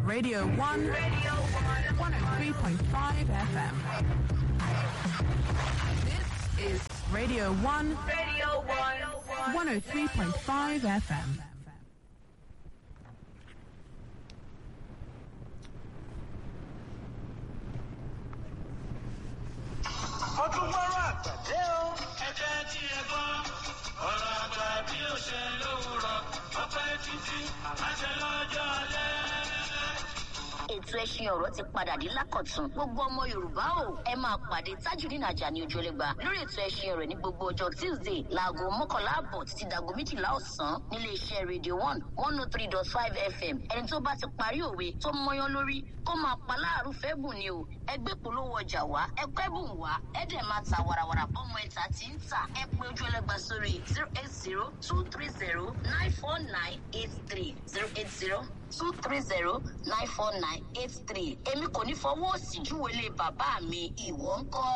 Radio 1, Radio 1, 103.5 FM. This is Radio 1, Radio 1, 103.5 FM. mo tún gbọ́rọ̀ àgbàdé o. ẹ jẹ́ tí ẹ gbọ́ ọ̀rọ̀ àgbà bí ó ṣe lówùrọ̀ ọpẹ́ títí àṣẹ lọ́jọ́ alẹ́. ètò ẹṣin ọ̀rọ̀ ti padà dé lákọ̀tún gbogbo ọmọ yorùbá o ẹ máa pàdé tajudeen ajani ojúlẹ̀gba lórí ètò ẹṣin ọ̀rọ̀ ní gbogbo ọjọ́ tuesday láago mọ́kànlá àbọ̀ títí dàgbo méjìlá ọ̀sán nílé iṣẹ́ radio one one oh three dot five fm ẹni tó bá ti parí òwe tó mọyán lórí kó máa pa láàrú fẹ́ bùn ni o ẹgbẹ́ polówó ọjà wá ẹkọ́ ẹ̀bùn wá ẹ̀dẹ̀ máa ta warawara bọ́mọ ẹ̀ta tí ń tà ẹ pé ojú ẹlẹ́gba sórí zero eight zero two three zero nine four nine eight three zero eight zero two three zero nine four nine eight three èmi kò ní fọwọ́ òsì júwèlé bàbá mi ìwọ ń kọ́.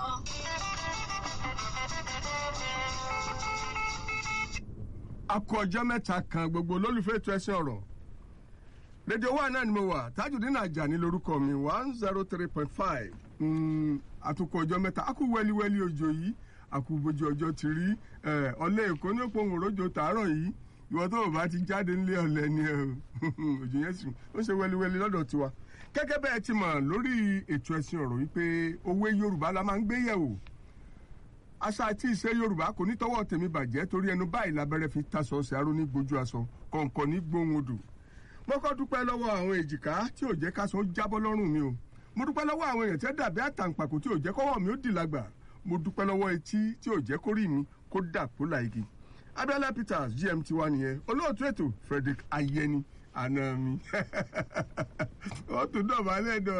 a kú ọjọ́ mẹ́ta kan gbogbo olólùfẹ́ ètò ẹ̀sìn ọ̀rọ̀ rédíò wa náà ni mo wà tajudeen ajani lórúkọ mi one zero three point five àtúkọ̀ ọjọ́ mẹ́ta a kú wẹ́líwẹ́lí òjò yìí a kú bójú ọjọ́ ti rí ẹ̀, ọ̀lẹ́ èkó ní òpóhùn òrójò tàárọ̀ yìí ìwọ tó o bá ti jáde nílé ọ̀lẹ́ ni ẹ o òjò yẹn sì ó ṣe wẹ́líwẹ́lí lọ́dọ̀ tiwa gẹ́gẹ́ bẹ́ẹ̀ ti mọ̀ lórí ètò ẹ̀sìn ọ̀rọ̀ wípé òwe yorùbá la máa ń gbé yẹ̀wò àṣà àti ìṣe yorùbá kò ní tọwọ́ tèmi bàjẹ́ torí ẹnu báyìí lábẹ́rẹ́ fi tasọ̀ ọ̀sẹ̀ aró ní gbójú aṣọ kọ̀ǹkọ̀ ní gbóhùn odò mo kọ́ dúpẹ́ lọ́wọ́ àwọn èjìká tí ò jẹ́ káṣọ jábọ́ lọ́rùn mi o mo dúpẹ́ lọ́wọ́ àwọn èèyàn tí ó dàbí àtàǹpàkò tí ò jẹ́ kọ́wọ́ mi ó dì lágbà mo dúpẹ́ lọ́wọ́ etí tí ò jẹ́ kórì mi kó dà kó la igi abiola peters gmt wa nìyẹn olóòtú ètò frederick ayẹni àná mi ó tún dọ̀bálẹ̀ dọ̀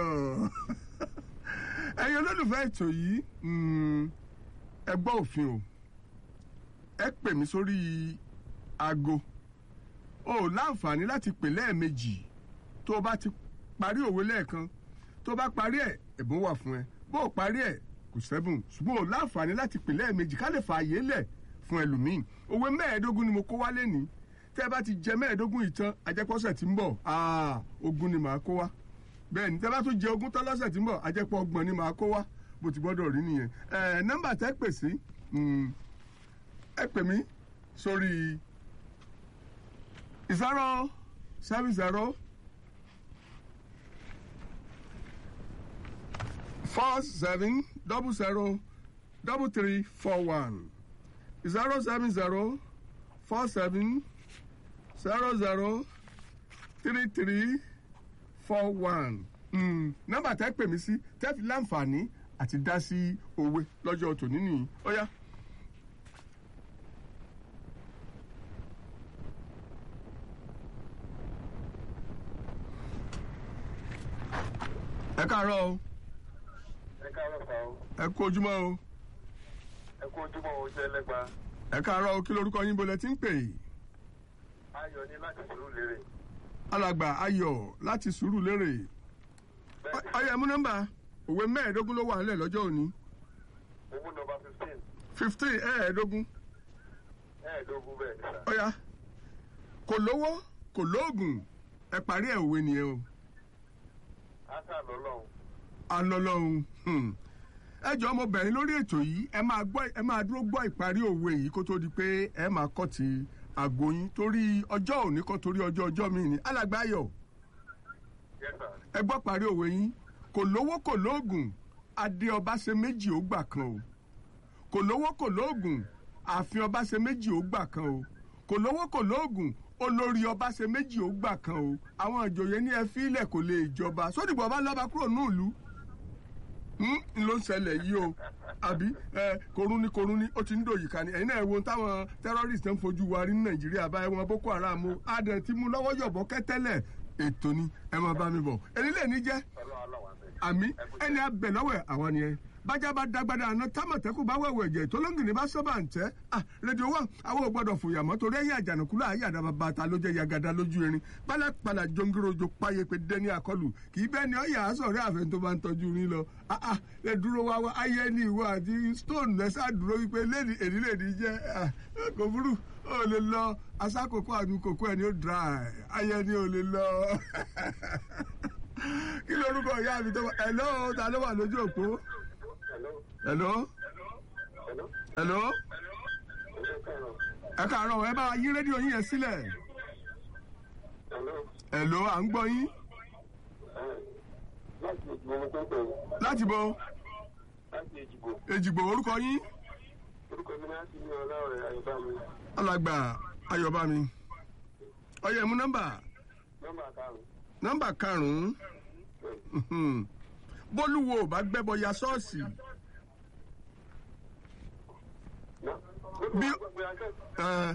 ẹ̀yin olólùfẹ́ ètò yìí mm, ẹ gbọ́ òfin o ẹ pè mí sórí aago o ò láǹfààní láti pè lẹ́ẹ̀mejì tó o bá ti parí òwe lẹ́ẹ̀kan tó o bá parí ẹ̀ ẹ̀bùn wà fún ẹ bó o parí ẹ̀ kò sẹ́bùn ṣùgbọ́n o láǹfààní láti pè lẹ́ẹ̀mejì ká lè fààyè lẹ̀ fún ẹlòmíì òwe mẹ́ẹ̀ẹ́dógún ni mo kó wálé ní tẹ́ ẹ bá ti jẹ mẹ́ẹ̀ẹ́dógún ìtàn ajẹ́pọ̀sẹ̀ tí ń bọ̀ aa ogún ni màá kó wá bẹ́ẹ̀ ni tẹ́ bá tún jẹ ogún tán lọ́sẹ̀ tí ń bọ̀ ajẹ́pọ̀ ọgbọ̀n ni màá kó wá bó ti gbọ́dọ̀ rí nìyẹn ẹ̀ nọ́mbà tẹ́ pè sí mm, ẹ pè mí sórí zero seven zero four seven double zero double three four one zero seven zero four seven zero zero three three four one nọ́mbà tẹ́ pè mí sí tẹ́ fi láǹfààní àti dá sí òwe lọ́jọ́ tòní nìyí ó yá. ẹ káàárọ̀ o ẹ káàárọ̀ sá o ẹ kú ojúmọ́ o ẹ kú ojúmọ́ o jẹ́ lẹ́gba ẹ káàárọ̀ o kí lorúkọ yín bolẹ̀ tí ń pè é ayọ̀ ní láti sùúrù lérè alàgbà ayọ̀ láti sùúrù lérè bẹ́ẹ̀ ni ọyọ ẹmú nọ́mbà òwe mẹ́ẹ̀ẹ́dógún ló wà nílẹ̀ lọ́jọ́ òní owó nọmba fifteen fifteen ẹ̀ẹ́dógún ẹ̀ẹ́dógún bẹ́ẹ̀ ni sá ọ̀ya kò lówó kò lóògùn ẹ parí ẹ̀ òwe nìyẹn o ásà lọ́lọ́run alọ́lọ́hun hmm. ẹ jọ ọmọbìnrin lórí ètò yìí ẹ máa gbọ́ ẹ máa dúró gbọ́ ìparí òwe yìí kó tó di pé ẹ máa kọ́ ti àgbo yín torí ọjọ́ òní kan torí ọjọ́ ọjọ́ mi ni alàgbà ayọ̀ yes sir ẹ gbọ́ parí òwe yín kò lówó kò lóògùn adé ọba ṣe méjì ó gbà kan o kò lówó kò lóògùn ààfin ọba ṣe méjì ó gbà kan o kò lówó kò lóògùn olórí ọba ṣe méjì ó gbà kan o àwọn ìjòyè ní ẹ fílẹ̀ kò lè jọba sódìbò ọba lọ́ba kúrò ní ìlú ń ló ń ṣẹlẹ̀ yìí o àbí ẹ korun ní korun ní ó ti ń dòyìí ká ní ẹ̀yin náà ẹ wo ohun táwọn terrorist ń fojú wa rí ní nàìjíríà báyìí wọn boko haram o adẹ̀ ti mú lọ́wọ́ yọ̀bọ̀ kẹ́tẹ́lẹ̀ ètò ni ẹ máa bá mi bọ̀ ẹni lè ní jẹ́ ọlọ́run aláwọ̀ àbẹ̀ àmì ẹni abẹ lọ́wọ́ àwọn nìyẹn bájá bá dágbádá àná támọ̀tẹ́kù bá wẹ̀wẹ̀ ẹ̀jẹ̀ tó lóńgìní bá sọ́bà ń tẹ́ ah rédíò wà àwọn ò gbọ́dọ̀ fòyà mọ́ torí ẹ̀yìn àjànàkú láàyè àdàbà bàtà ló jẹ́ yagada lójú erin pálapàla jọngírojo páyé pé dẹ́ni àkọlù kì í bẹ́ẹ̀ ni ọ̀yà àsọ̀rẹ́ àfẹ́ tó bá ń tọ́jú rin lọ ah ah ẹ dúró wá wá ayé ní ìwọ àti stone lẹ́sà dúró wípé lẹ́ni èdè lẹ́ni jẹ́ ah kò burú ó lè lọ asákòókò àbí kòkó ẹni ó dry ayé ni ó lè lọ kí lorúkọ ìyá mi tó wà hello ta ló wà lójú òpó Hello. hello Hello. hello Hello, ẹ Karo. káàárọ̀ ẹ bá wa yí rédíò yín yẹn sílẹ̀ Hello. hello à ń gbọ́ yín Eh, Láti Èjìgbò mo tó ń pè é. láti bo Láti Èjìgbò. èjìgbò orúkọ yín Orúkọ mi láti ní ọlọ́rẹ̀ Ayọ̀bá mi. alàgbà ayọ̀bámi ọyẹ mú nọ́mbà Nọ́mbà karùn-ún. nọ́mbà karùn-ún mhm. bólúwo ò bá gbẹ́bọ ya ṣọ́ọ̀ṣì Ná. Bí- Bí. Gbogbo akẹ́kọ̀ọ́. ẹ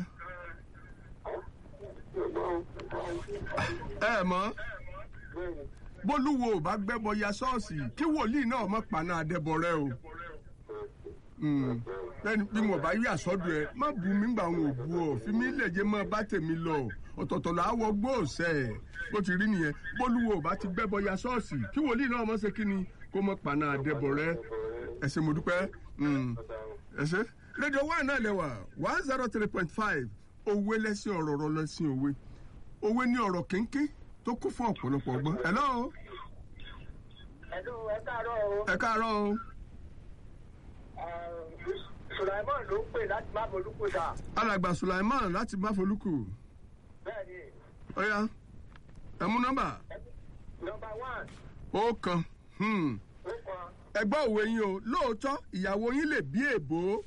ẹ mọ̀ Bẹ́ẹ̀ni. bólúwo ò bá gbẹ́bọ ya ṣọ́ọ̀ṣì kí wòlíì náà mọ̀ paná adẹ́bọrẹ́ o Mm. lẹ́ni bí mo bá yí àsọ́dù ẹ má bu mi gbà wọn ò bu ọ fi mí lè jẹ́ mọ́ bá tèmi lọ ọ̀tọ̀ọ̀tọ̀ là á wọ gbóòsẹ̀ ẹ̀ bó ti rí nìyẹn bólúwo ò bá ti gbẹ́bọ ya ṣọ́ọ̀ṣì kí wòlíì náà mọ̀ ṣe kí ni kó mọ̀ paná adẹ́bọrẹ́ ẹ ṣé mo dúpẹ́ Mm. ẹ ṣé rédíò one náà lẹ́wà one zero three point five òwe lẹ́sìn ọ̀rọ̀ ọ̀rọ̀ lẹ́sìn òwe òwe ní ọ̀rọ̀ kéńké tó kún fún ọ̀pọ̀lọpọ̀ ọgbọ́n hello Ẹ̀dùn ẹ káàárọ̀ o. ẹ káàárọ̀ o Sùlàìmọ́n ló ń pè láti má bolúkú dà. alàgbà Sulaiman láti Máfolúkù Bẹ́ẹ̀ni, ọ̀ya ẹ mú nọ́mbà nọmba one, ó kan hmm. ó kan. ẹ gbọ́ òwe yín o lóòótọ́ ìyàwó yín lè bí èbó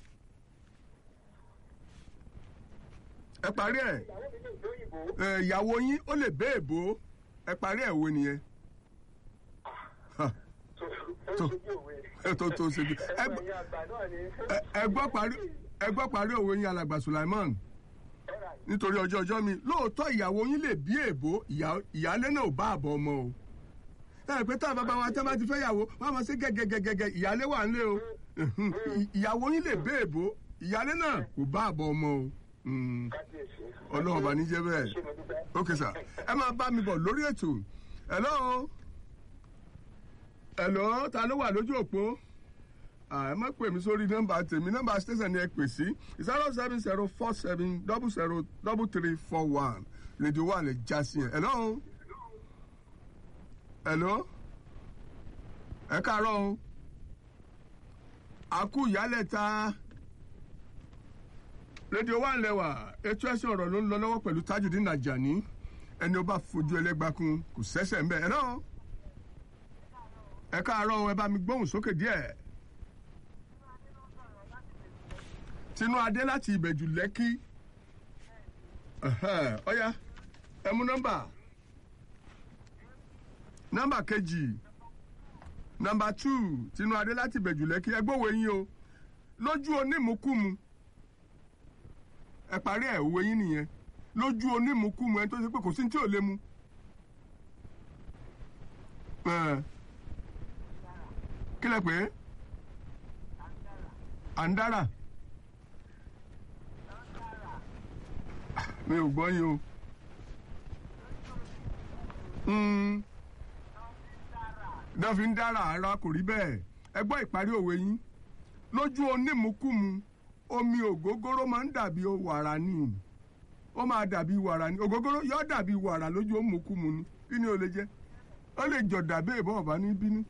ẹ parí ẹ̀ Ìyàwó mi lè lóyìnbó. ẹ, ìyàwó yín ó lè bẹ́ èbó ẹ parí ẹ̀ òwe nìyẹn Ha, Ó Tó. ṣojú òwe. ẹ tó tó ṣe bí ẹ Ẹgbẹ́ gbọ́- ẹ̀yìn àgbà náà ni. ẹ- ẹ gbọ́ parí ẹ gbọ́ parí òwe yín alàgbà Sulaiman Ẹ̀rà nítorí ọjọ́ ọjọ́ mi lóòótọ́ ìyàwó yín lè bí èbó ìyá- ìyálé náà ò bá àbọ̀ ọmọ o ẹ pé tá bàbá wa tẹ́ bá ti fẹ́ yàwó wọ́n á máa ṣe gẹ́gẹ́gẹ́gẹ́ ìyálé wà nílé o Ì- ìyàwó yín lè bí èbó ìyálé náà kò bá àbọ̀ ọmọ o Mm, kábíyèsí. ọlọ́run bá ní jẹ́ bẹ́ẹ̀ Ṣé mo dúpẹ́? ok sir ẹ máa bá mi bọ̀ lórí ètò hello hello ta ló wà lójú òpó Ah, ẹ má pè mí sórí nọ́mbà tèmi nọ́mbà station ni ẹ pè sí zero seven zero four seven double zero double three four one rédíò wà lè já sí ẹ hello hello ẹ káàárọ̀ o àkú ìyálẹ̀ta rédíò wà lẹ́wà ètò ẹ̀sìn ọ̀rọ̀ ló ń lọ lọ́wọ́ pẹ̀lú Tajudeen Ajani ẹni ó bá fojú ẹlẹ́gbàkun kò sẹ́sẹ̀ ń bẹ̀ hello ẹ káàárọ̀ o, ẹ bá mi gbóhùn sókè díẹ̀. tinú adé láti ìbẹ̀jù lẹ́kí Ẹ̀hẹ́, ọ̀ya ẹ mú nọ́mbà nọ́mbà kejì nọ́mbà tù tinú adé láti ìbẹ̀jù lẹ́kí ẹ gbọ́wọ́ yín o lójú onímùkúmu ẹ parí ẹ̀ òwe yín nìyẹn lójú onímùkúmu ẹni tó ṣe pé kò sí ní tí ò lè mu. Ẹ̀, kí lẹ pè é àǹdárà. mi ò gbọ́ yín o. Mm. náà fi ń dára ara kò rí bẹ́ẹ̀ ẹ gbọ́ ìparí òwe yín lójú onímùkúmu omi ògógóró máa ń dàbí wàrà ni ó máa dàbí wàrà ni ògógóró yóò dàbí wàrà lójú onímùkúmu ni kí ni ó lè jẹ́ ó lè jọ dàbí ìbọn ọ̀bá ní bínú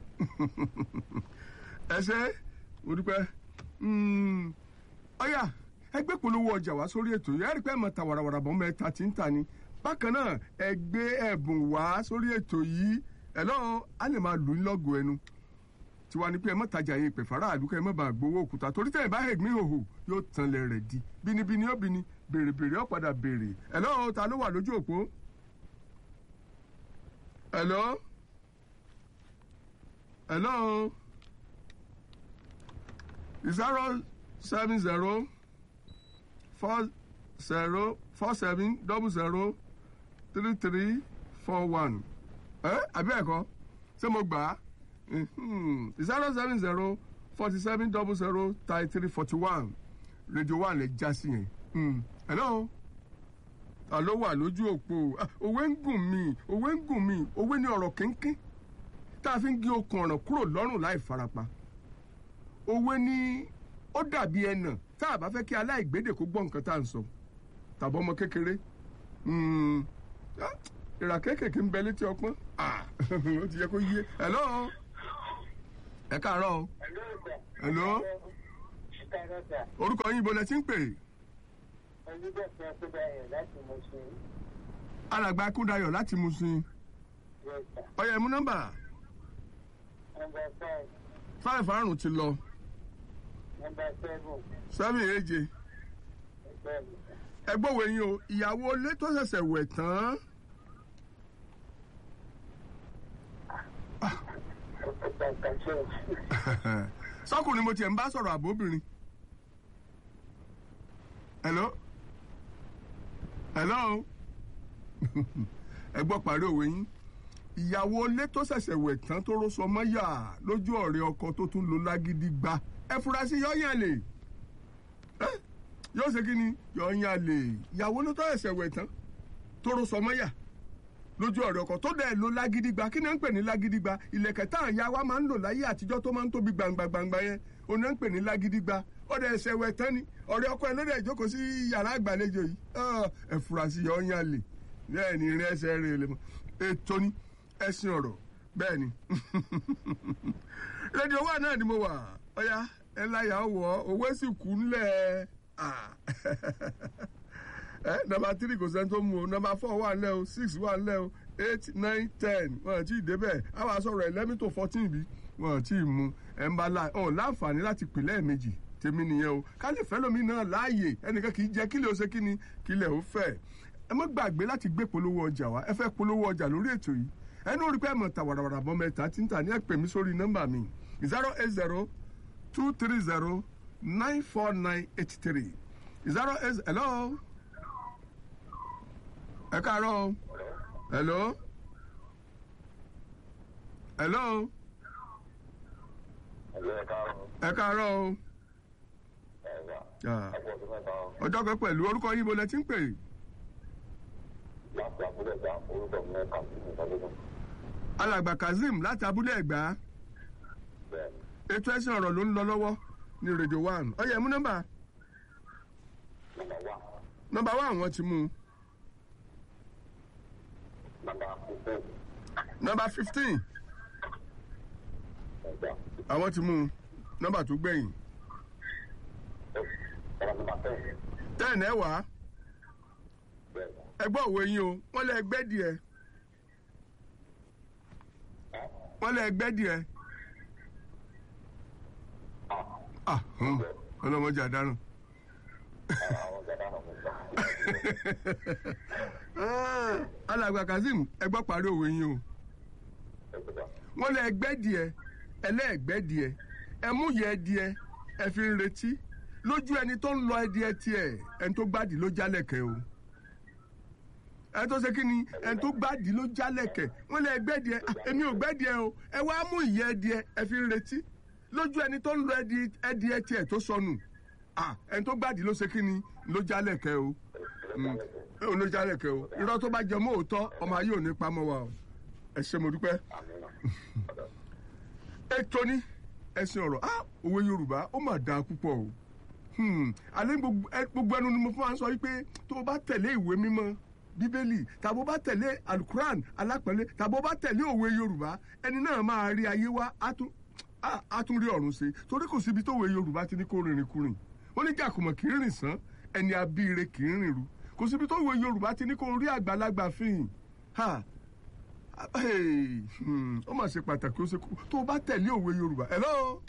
ẹ ṣe mo dúpẹ́ Mm. ọ̀yà ẹgbẹ́ polówó ọjà wá sórí ètò yẹn rí pé ẹ̀ mọ̀ ta wàràwàrà bọ́ mẹ́ta tí ń ta ni bákan náà ẹ gbé ẹ̀bùn wá sórí ètò yìí ẹ̀ lọ́wọ́ á lè máa lù ú lọ́gọ̀ọ́ ẹnu tiwa ni pé ẹ má tajà yẹn ìpè fara àdúgbò ẹ má bàa gbowó òkúta torí tẹ̀ ẹ̀ bá hẹ̀gbìn hòhò yóò tan lẹ̀ rẹ̀ di bínibíni ó bini bèrè bèrè ó padà bèrè ẹ̀ lọ́wọ́ ta ló wà lójú òpó ẹ̀ lọ́ ẹ̀ lọ́ zero seven zero four zero four seven double zero three three four one ẹ àbí ẹ̀kọ́ ṣé mo gbà á zero seven zero forty seven double zero thirty three forty one rédíò wà lè já sí yẹn Mm. hello ta ló wà lójú òpó Ah, òwe ń gùn mí òwe ń gùn mí òwe ní ọ̀rọ̀ kínkín tá a fi ń gé okùn ọ̀ràn kúrò lọ́rùn láì farapa òwe ní ó dàbí ẹnà tá a bá fẹ́ kí aláìgbédè kó gbọ́ nǹkan tá à ń sọ tàbí ọmọ kékeré Mm, ah, ìrà kéékèèké ń bẹ létí ọpọ́n Ah, ó ti yẹ kó yé hello ẹ káàárọ̀ o hello orúkọ yín ibo lẹ ti ń pè alàgbà akúndayọ̀ láti Mùṣín ọyọ ẹmú nọ́mbà five àrùn ti lọ seven èje ẹgbọ́wọ́ yín o ìyàwó ilé tó ṣẹ̀ṣẹ̀ wẹ̀ tán sọkùnrin mo tiẹ̀ ń bá sọ̀rọ̀ àbóbìnrin hello hello ẹ gbọ́ parí òwe yín ìyàwó ilé tó ṣẹ̀ṣẹ̀ wẹ̀ tán tó rọ́ṣọ mọ́yà lójú ọ̀rẹ́ ọkọ tó tún lo lágídí gba ẹ fura sí yọ́yàn lè ẹ́ yóò ṣe kí ni yọ̀ọ̀yàn lè ìyàwó ló tó ṣẹ̀ṣẹ̀ wẹ̀ tán tó rọ́ṣọ mọ́yà lójú ọ̀rẹ́ ọkọ tó dẹ̀ lo lágídí gba kí ni à ń pè ní lágídí gba ìlẹ̀kẹ̀ tá à ń ya wa máa ń lò láyé àtijọ́ tó máa ń tóbi gbangba gbangba yẹn òun náà ń pè ní lágídí gba ó dẹ̀ ṣẹ̀ wẹ̀ tán ni ọ̀rẹ́ ọkọ ẹ ló dẹ̀ jókòó sí yàrá àgbàlejò yìí ọ́, ẹ fura sí yọ̀ọ̀yàn lè bẹ́ẹ̀ ni irin ẹsẹ̀ rẹ̀ lè mọ̀ ètò ni ẹ̀sìn ọ̀rọ̀ bẹ́ẹ̀ ni rédíò wa náà ni mo wà ọ̀ya ẹ láyà wọ̀ owó sì kú ńlẹ̀ Ah. ẹ nọmba three kò sẹ́ni tó mú o nọmba four wà ńlẹ̀ o six wà ńlẹ̀ o eight nine ten wọn àti ìdébẹ̀ àwa sọ̀rọ̀ eleven to fourteen bí wọn àti ìmú ẹ̀ ń bá la ọ̀ láǹfààní láti pè lẹ́ẹ̀mejì tèmi nìyẹn o ká lè fẹ́ lómi náà láàyè ẹnìkan kì í jẹ́ kílẹ̀ ó ṣe kíni kílẹ̀ ó fẹ́ ẹ má gbàgbé láti gbé polówó ọjà wá ẹ fẹ́ polówó ọjà lórí ètò yìí ẹnu orí pé ẹ mọ̀ ta wàràwàrà bọ́ mẹ́ta tí ń tà ní ẹ pè mí sórí nọ́mbà mi zero eight zero two three zero nine four nine eight three zero eight hello ẹ káàárọ̀ o hello hello ẹ káàárọ̀ o Ah, ọjọ́ kan pẹ̀lú orúkọ yín bo lẹ ti ń pè alàgbà kazeem láti abúlé ẹ̀gbá ètò ẹ̀sìn ọ̀rọ̀ ló ń lọ lọ́wọ́ ní radio one ọyẹ mú nọ́mbà nọ́mbà wa àwọn ti mú un nọ́mbà fifteen àwọn ti mú un nọ́mbà tó gbẹ̀yìn ten ẹ wá ẹgbẹ́ òwe yín o wọ́n lé ẹgbẹ́ díẹ̀ wọ́n lé ẹgbẹ́ díẹ̀ ah hàn, ọlọ́mọdé àdáràn. Ah, alàgbà kazeem ẹgbọ́ parí òwe yín o wọ́n lé ẹgbẹ́ díẹ̀ ẹlẹ́ẹ̀gbẹ́ díẹ̀ ẹmúyẹ díẹ̀ ẹ fi ń retí lójú ẹni tó ń lọ ẹdíẹ tiẹ̀ ẹni tó gbádìí ló jálẹ̀kẹ́ o ẹni tó ṣe kí ni ẹni tó gbádìí ló jálẹ̀kẹ́ wọ́n lé ẹgbẹ́ díẹ̀ ah, èmi ò gbẹ́ díẹ̀ o ẹ wá mú ìyẹ́ díẹ̀ ẹ fi ń retí lójú ẹni tó ń lọ ẹdí- ẹdíẹ tiẹ̀ tó sọnù ah, ẹni tó gbádìí ló ṣe kí ni ló jálẹ̀kẹ́ o Mm, ó ló jálẹ̀kẹ́ o irọ́ tó bá jẹ mọ́ òótọ́ ọmọ ayé ò ní pamọ́ wa o ẹ ṣé mo dúpẹ́ ètò ní ẹ̀sìn ọ̀rọ̀ ah, òwe yorùbá ó mà dáa púpọ̀ o Hmm, alẹ́ gbogbo ẹ- gbogbo ẹnu ni mo fún wa sọ wípé tó o bá tẹ̀lé ìwé mímọ́ bíbélì tàbí o bá tẹ̀lé alukuran alápẹ̀lẹ́ tàbí o bá tẹ̀lé òwe yorùbá ẹni náà máa rí ayé wá á tún á- á tún rí ọ̀run ṣe torí kò síbi tó òwe yorùbá ti ní kó rìnrìn kurìn ó ní jàkùmọ̀ kì í rìn sán ẹni abíire kì í rìn ru kò síbi tó òwe yorùbá ti ní kó rí àgbàlagbà fihàn ha Hey, hmm, ó mà ṣe pàtàkì ó ṣe kú tó o bá tẹ̀lé òwe yorùbá hello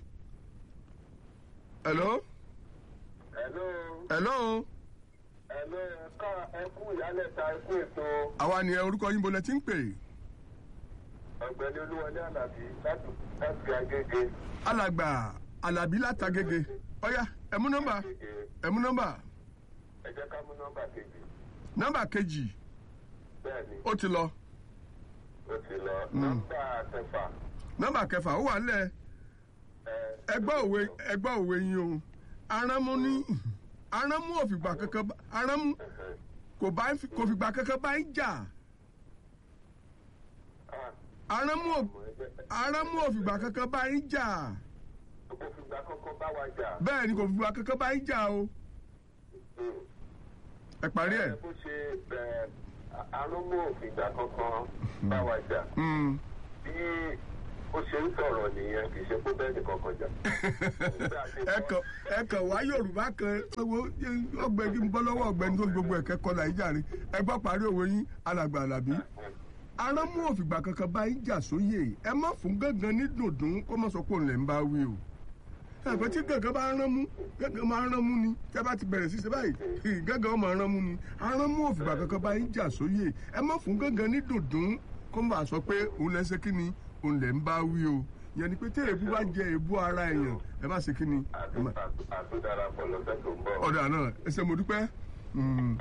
hello Hello. hello Hello. Ẹ̀ka ẹkú ìyálẹ̀ta ẹkú ètò àwa ni ẹ orúkọ yín bolẹ tí ń pè ọ̀gbẹ́ni Olúwọlé Àlàbí láti láti Agége. alàgbà alábí látàgègè ọyá ẹmú nọ́mbà Agége. ẹmú nọ́mbà Ẹ jẹ́ ká mú nọ́mbà kejì. nọ́mbà kejì Bẹ́ẹ̀ni, ó ti lọ ó ti lọ. Nọ́mbà kẹfà. nọ́mbà kẹfà ó wà ńlẹ̀ ẹ, ẹgbọ́ òwe ẹgbọ́ òwe yín o arámú ní arámú òfìgbà kankan bá- arámú ẹ̀hẹ̀. kò bá ń fi- kò fìgbà kankan bá ń jà Ah, arámú ò- ọmọ ẹgbẹ́- arámú òfìgbà kankan bá ń jà Kò fìgbà kọ́kọ́ bá wa jà. bẹ́ẹ̀ ni kò fìgbà kankan bá ń jà o Mm. ẹ parí ẹ̀. bó ṣe ẹ, arúgbó ìgbà kankan bá wa jà Mm. bí ó ṣe ń sọ̀rọ̀ nìyẹn kì í ṣe pé bẹ́ẹ̀ nìkan kan jà. ẹ kàn ẹ kàn wá yorùbá kan owó ọ̀gbẹ́ni ń bọ́ lọ́wọ́ ọ̀gbẹ́ni tó gbogbo ẹ̀kẹ́ kọ́ nàìjíríà ẹ gbọ́ parí òwe yín alàgbà àlàbí arámú òfìgbà kankan bá yín jà sóyè ẹ má fún gángan ní dùndún kó má sọ pé òun lè ń bá wí o ẹ̀fọ́ tí gángan bá rán mú gángan máa rán mú ni tẹ́ bá ti bẹ̀rẹ̀ sí ṣe báyìí gángan máa rán mú ni arámú òfìgbà kankan bá yín jà sóyè ẹ má fún gángan ní dùndún kó má sọ pé òun lè ṣe kí ni òun lè ń bá wí o yẹn ni pé tí èébú bá jẹ èébú ara èèyàn ẹ má ṣe kí ni ẹ má àtúndarapọ̀ lọ́sẹ̀ tó ń bọ̀. ọ̀dà náà ẹsẹ̀ mo dúpẹ́ Mm.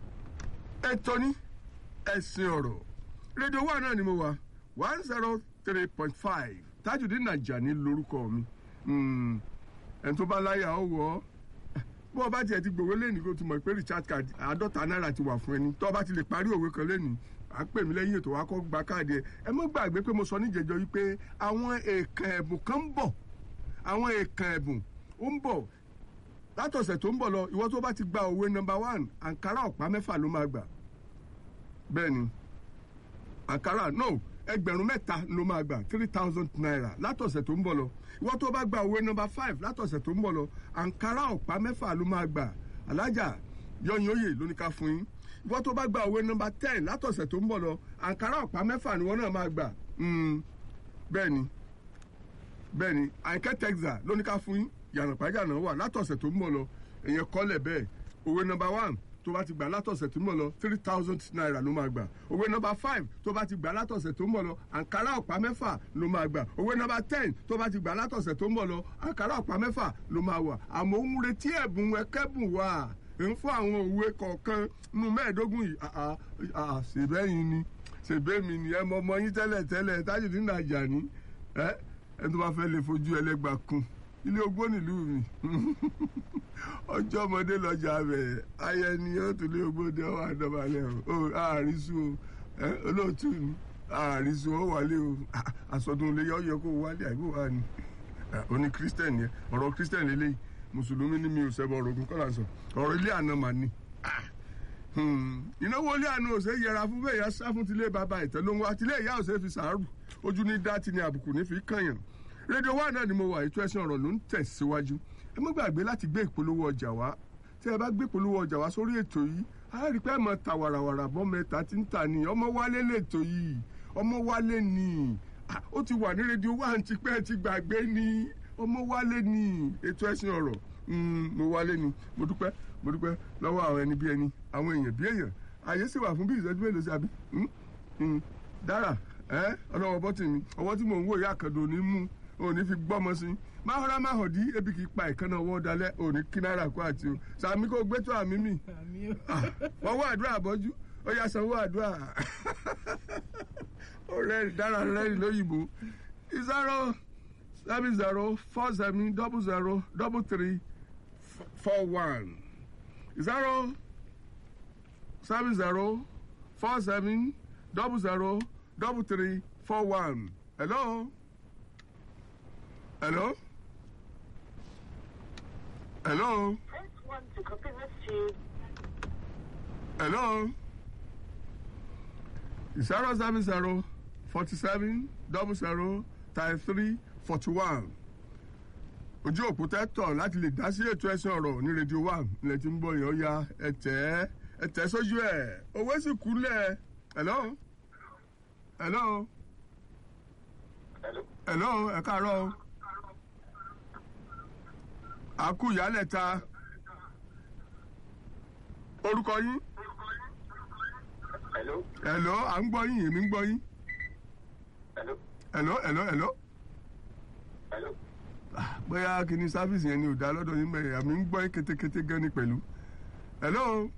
ẹ tọ́ni ẹ̀sìn ọ̀rọ̀ rédíò wa náà ni mo wà one zero three point five Tajudeen Ajani lórúkọ mi Mm. ẹni tó bá láyà ó wọ̀ ọ́ bó o bá tiẹ̀ ti gbòwe lẹ́nu kó o ti mọ̀ pé recharge card àádọ́ta náírà ti wà fún ẹni tó o bá ti lè parí òwe kan lẹ́nu à ń pè mí lẹ́yìn ètò wa kọ́ gba káàdì ẹ̀ ẹ mọ́ gbàgbé pé mo sọ níjẹ̀jọ́ wípé àwọn èèkàn ẹ̀bùn kan ń bọ̀ àwọn èèkàn ẹ̀bùn ó ń bọ̀ látọ̀sẹ̀ tó ń bọ̀ lọ ìwọ tó bá ti gba òwe nọmba one àǹkárá ọ̀pá mẹ́fà ló máa gbà bẹ́ẹ̀ ni àǹkárá no ẹgbẹ̀rún mẹ́ta ló máa gbà three thousand naira látọ̀sẹ̀ tó ń bọ̀ lọ ìwọ tó bá gba òwe nọmba five látọ̀sẹ̀ tó ń bọ̀ lọ àǹkárá ọ̀pá mẹ́fà ló máa gbà alájà yọyin oyè ló ní ká fún yín ìwọ tó bá gba òwe nọmba ten látọ̀sẹ̀ tó ń bọ̀ lọ àǹkárá ọ̀pá mẹ́fà ni wọ́n náà máa gbà Mm, bẹ́ẹ̀ ni bẹ́ẹ̀ ni àìkẹ́ texas ló ní ká fún yín yàrá pàjáná wà látọ̀sẹ̀ tó ń bọ̀ lọ èèyàn kọ́lẹ̀ bẹ́ẹ̀ òwe nọmba one tó bá ti gbà látọ̀sẹ̀ tó ń bọ̀ lọ three thousand naira ló máa gbà òwe nọmba five tó bá ti gbà látọ̀sẹ̀ tó ń bọ̀ lọ àǹkárá ọ̀pá mẹ́fà ló máa gbà òwe nọmba ten tó bá ti gbà látọ̀sẹ̀ tó ń bọ̀ lọ àǹkárá ọ̀pá mẹ́fà ló máa wà àmọ́ ń retí ẹ̀bùn ẹkẹ́bùn wà ń fún àwọn òwe kọ̀ọ̀kan nínú mẹ́ẹ̀ẹ́dógún yìí àà àà ṣèbẹ́yìn ni ṣèbẹ́mi ni ẹ mọ ọmọ yín tẹ́lẹ̀ tẹ́lẹ̀ Tajudeen Ajani ẹ ẹ tó bá fẹ́ lè fojú ẹlẹ́gbà kun ilé ogbó nílùú mi ọjọ́ ọmọdé lọ́jà bẹ̀ ayẹ ni ó tún lé ogbó dé ọwọ́ àdọ́balẹ̀ o ó àrísù o ẹ olóòtú ni àrísù ó wálé o Ah, àsọdún ilé yọ yẹ kó wálé àìbò wà ní oní kírísítẹ̀nì yẹn ọ̀rọ̀ kírísítẹ̀nì lélẹ́yìí mùsùlùmí ni mi ò sẹ́bọ̀ ọ̀rọ̀ ogun kọ́lá sọ ọ̀rọ̀ ilé àná mà ní ìnáwó ilé àná ò ṣe é yẹra fún bẹ́ẹ̀ yá sá fún tilé bàbá ìtẹ́ ló ń wá tilé ìyá ò ṣe é fi sàárù ojú ní dátì ní àbùkù ní fi kànyàn rédíò wa náà ni mo wà ètò ẹ̀sìn ọ̀rọ̀ ló ń tẹ̀síwájú ẹ má gbàgbé láti gbé ìpolówó ọjà wá tí ẹ bá gbé ìpolówó ọjà wá sórí ètò yìí á rí pé ẹ mọ ta wàràwàrà bọ́ mẹ́ta tí ń tà ní ọmọ wálé lètò yìí ọmọ wálé ni Ah, ó ti wà ní rédíò wa àǹtí pé ẹ ti gbàgbé ni ọmọ wálé ni ètò ẹ̀sìn ọ̀rọ̀ Mm, mo wálé ni mo dúpẹ́ mo dúpẹ́ lọ́wọ́ àwọn ẹni bí ẹni àwọn èèyàn bí èèyàn àyè sì wà fún bí ìṣẹ́jú mélòó sí àbí Mm, mm. dára ẹ ọlọ́wọ́ bọ́tì mi ọwọ́ tí mò ń wò ìyá àkàndò ní mú òní fi gbọ́mọ sí máa rọra máa hàn dí ebi kì í pa ìkànnà ọwọ́ dalẹ̀ òní kí náírà kó àti o sàmí kò gbé tó àmì mi Ah, wọ́n wá àdúrà bọ́jú ó yá sanwó àdúrà ó rẹ́rìn dára rẹ́rìn lóyìnbó zero seven zero four seven double zero double three four one zero seven zero four seven double zero double three four one. Hello? Hello? Hello? Press 1 to copy this tune. Hello? Zero seven zero forty seven double zero thirty three forty one. Ojú òpó tẹ́tọ̀ láti lè dá sí ètò ẹ̀sìn ọ̀rọ̀ ní rédíò one ilẹ̀ tí ń bọ̀ yẹn ó ya ẹ̀tẹ́ ẹ̀tẹ́ sójú ẹ̀ owó sì kúlẹ̀ hello hello Hello. hello ẹ káàárọ̀ o. àkú ìyálẹ̀ ta orúkọ yín Hello. hello à ń gbọ́ yín èmi ń gbọ́ yín Hello. hello hello hello Hello. Ah, bóyá kìíní sáfíìsì yẹn ni ò dá lọ́dọ̀ yín bẹ́ẹ̀ àmì ń gbọ́ yín kétékété gan ni pẹ̀lú hello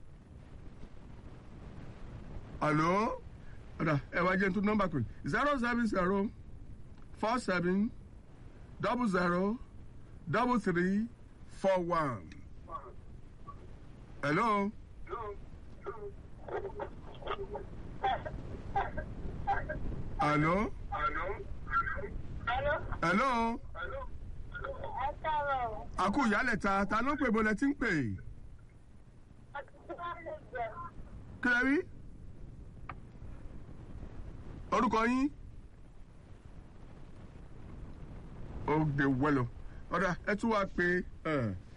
hello ọ̀dà ẹ wá jẹ́ n tún nọ́mbà pé zero seven zero four seven double zero double three four one hello hello Hello. Hello? hello Ẹ káàárọ̀. àkú ìyálẹ̀ ta ta ló ń pè bọ́lẹ̀ tí ń pè Ọtí kí lẹ rí orúkọ yín ó gbé wẹlò ọ̀dà ẹ tún wá pé ẹ